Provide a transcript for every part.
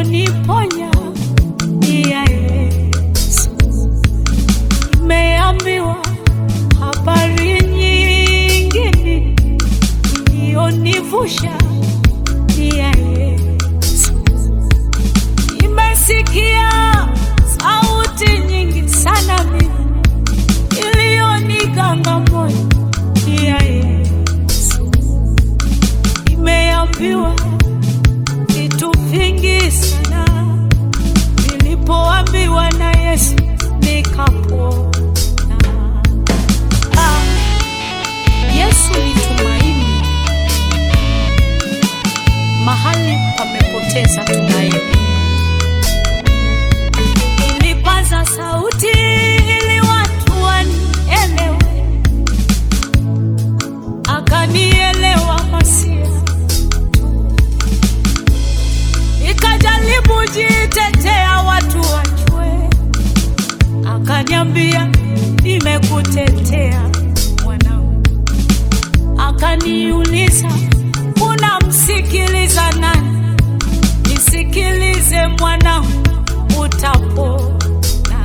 iliyoniponya ni ya Yesu. Nimeambiwa habari nyingine iliyonivusha ni ya Yesu. Nimesikia sauti nyingi sana mimi iliyoniganga moyo ni ya Yesu. Nimeambiwa vitu vingi sana, nilipoambiwa na Yesu nikapona. Ah, Yesu ni tumaini mahali pamepoteza tumaini. Nilipaza sauti ili watu wanielewe, akanielewa Masia. Nikajaribu jitetea watu wajue, akaniambia nimekutetea mwanangu. Akaniuliza unamsikiliza nani? Nisikilize mwanangu, utapona.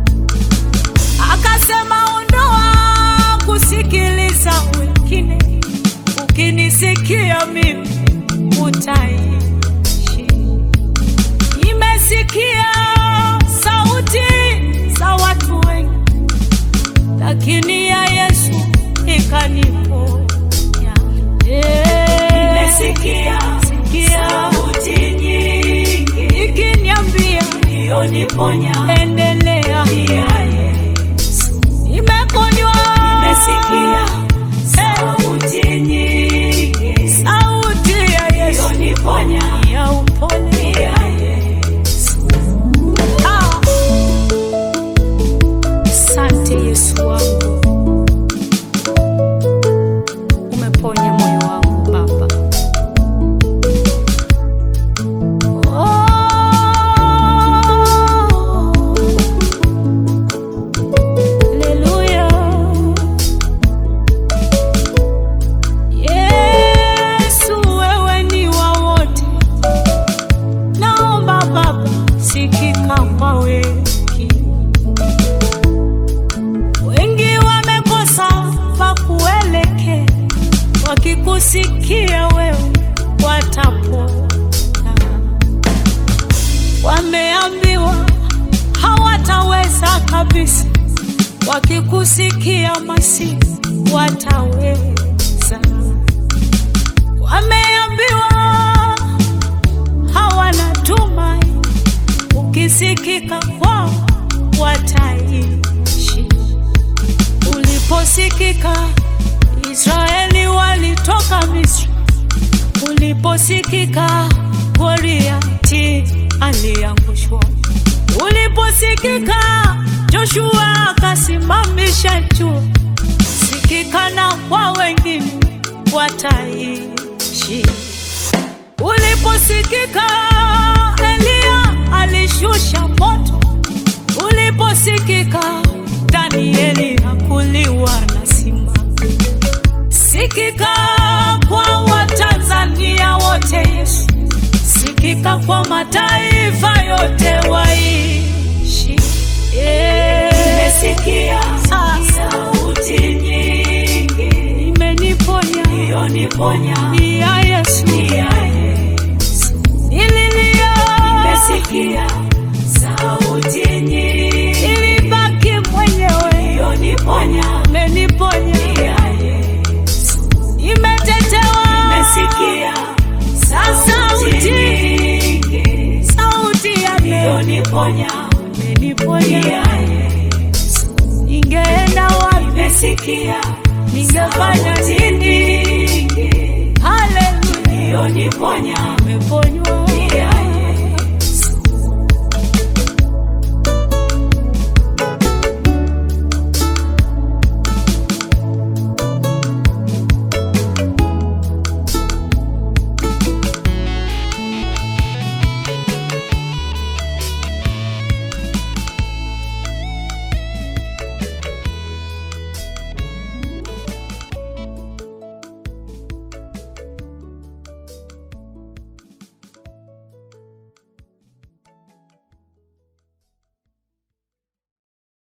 Akasema ondoa kusikiliza wengine, ukinisikia mimi utaishi. Nimesikia sauti za watu wengi, lakini ya Yesu ikaniponya. Nimesikia Sikia sauti nyingi ikiniambia iliyoniponya endelea, ni ya Yesu. nimeponywa. Nimesikia sauti nyingi sauti ya Yesu iliyoniponya ya ni upole. ya Yesu. Ah. Asante Yesu wangu, umeponya moyo wangu Baba. Oh. Haleluya. Yesu wewe ni wa wote, naomba Baba sikika kwa wengi. Wengi wamekosa pa kuelekea, wakikusikia wewe watapona. Wameambiwa hawataweza kabisa, wakikusikia Masihi wataweza. Wameambiwa hawana tumaini, ukisikika kwao wataishi. Uliposikika Israeli walitoka Misri, uliposikika Goliati aliangushwa, uliposikika Joshua akasimamisha jua, sikika na kwa wengine wataishi. Uliposikika Eliya alishusha moto, uliposikika Danieli hakuliwa na simba. Sikika kwa Watanzania wote Yesu, sikika kwa mataifa yote waishi. Yeah. Nimesikia Ah. sauti nyingi Imeniponya iliyoniponya ni ya Yesu, ni ya Yesu. nililia Nimesikia sauti nyingi ilibaki mwenyewe, iliyoniponya imeniponya ni ya Yesu. imetetewa. Nimesikia sauti Sauti. nyingi Sauti ya leo iliyoniponya ni imeniponya. ya Yesu. Ningeenda wapi? Nimesikia Ningefanya sauti nini? nyingi Haleluya, iliyoniponya nimeponywa.